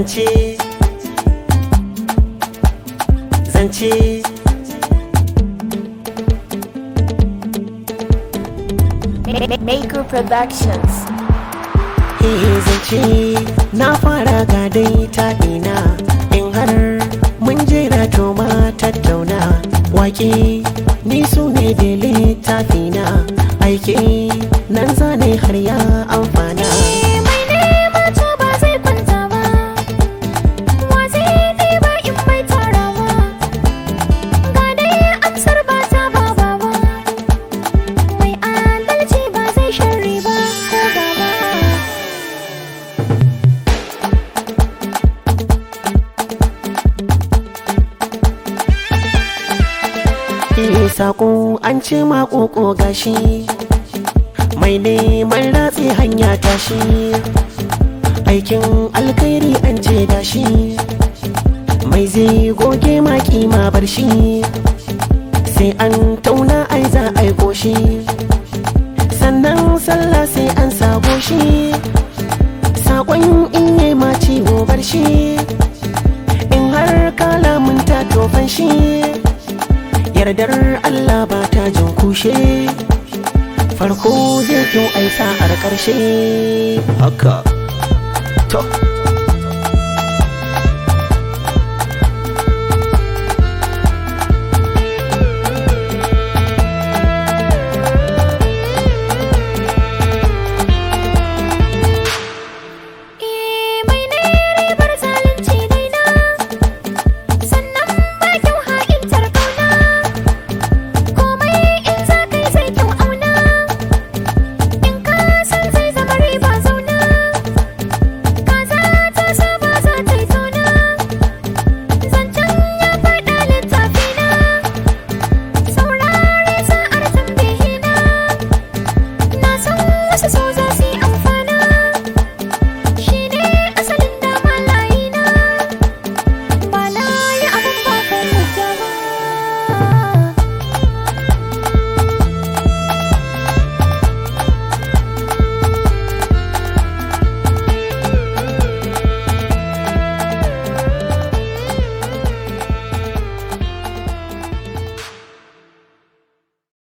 zance zance Maker Productions. eh zance na fara ga dai taɗina in har mun jera to ma tattauna wake ni su ne da littafina aiki nan zane har ya amfana Mai nema to ba zai kwanta ba, wa zai ɗiba in bai tara ba, ga dai amsar ba ta ba ba ba, mai adalci ba zai sharri ba ko gaba. Eh sako an ce makoko gashi mai neman ratse hanya tashi aikin alkhairi an ce dashi mai zai goge maki ma bar shi sai an tauna ai za a yi koshi sannan sallah sai an sabo shi sakon in yi ma ciwo bar shi in har kalamun ta tofan shi yardar Allah ba ta jin kushe farko zai kyau ai sa'ar ƙarshe haka to